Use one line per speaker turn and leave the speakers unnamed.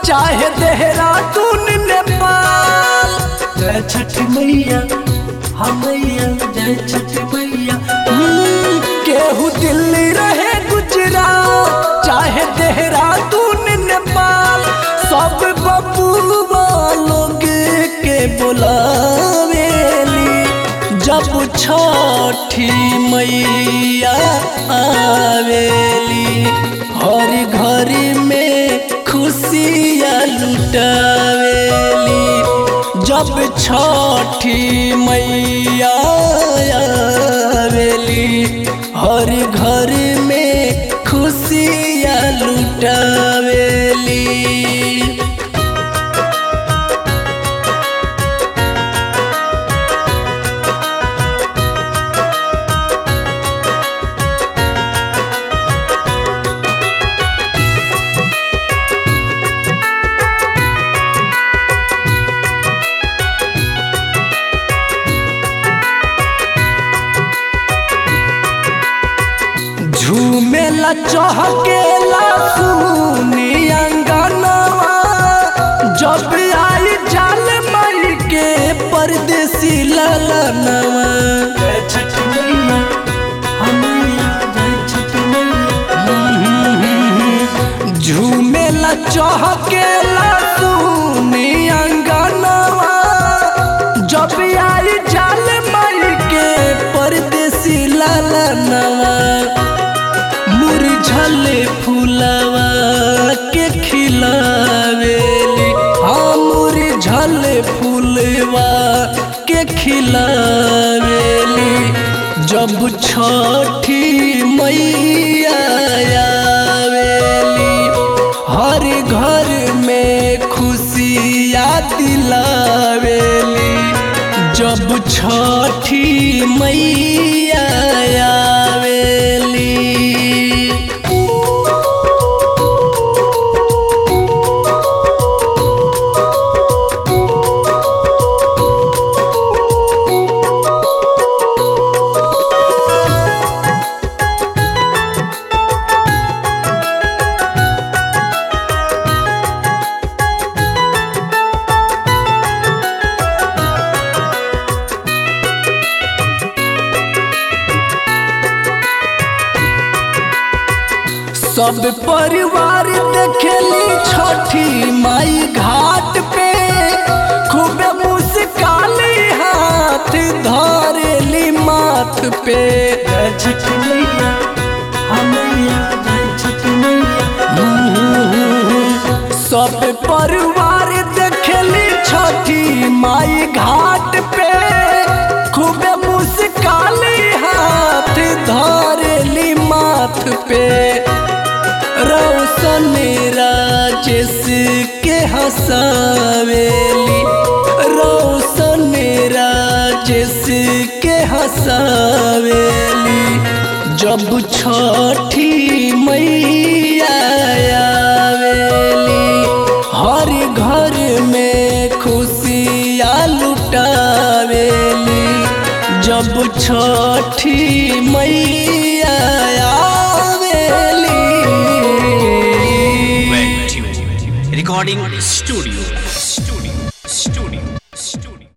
चाहे देहरादून नेपाल जय छठ मैया हम मैया जय छठ मैया हम्म, केहू दिल्ली रहे गुजरात चाहे देहरादून नेपाल सब बबुआ लोग के बुलावेली जब छठी मैया आवेली हर घर में खुशियाँ लुटावेली जब छठी मैया आवेली हर घर में खुशियाँ लुटावेली झूमेला चहकेला सुनी अंगनवा जब आई जाल मई के परदेसी ललनवा जय छठ मैया हमैया जय छठ मैया झूमेला चहकेला सुनी अंगनवा जब आई जाल मई के परदेसी ललनवा मुरझले फूलवा के खिलावेली हाँ मुरझले फूलवा के खिलावेली जब छठी मैया आवेली हर घर में खुशियाँ दिलावेली जब छठी मैया आवेली सब परिवार देखेली छठी माई घाट पे खूबे मुस्काली हाथ धरेली माथ पे जय छठ मैया हमैया जय छठ मैया सब परिवार देखेली छठी माई घाट पे खूबे मुस्काली हाथ धरेली माथ पे रौशन राजेश के हंसावेली रौशन राजेश के हंसावेली जब छठी मैया आवेली हर घर में खुशियाँ लुटावेली जब छठी मैया आवेली
Recording Studio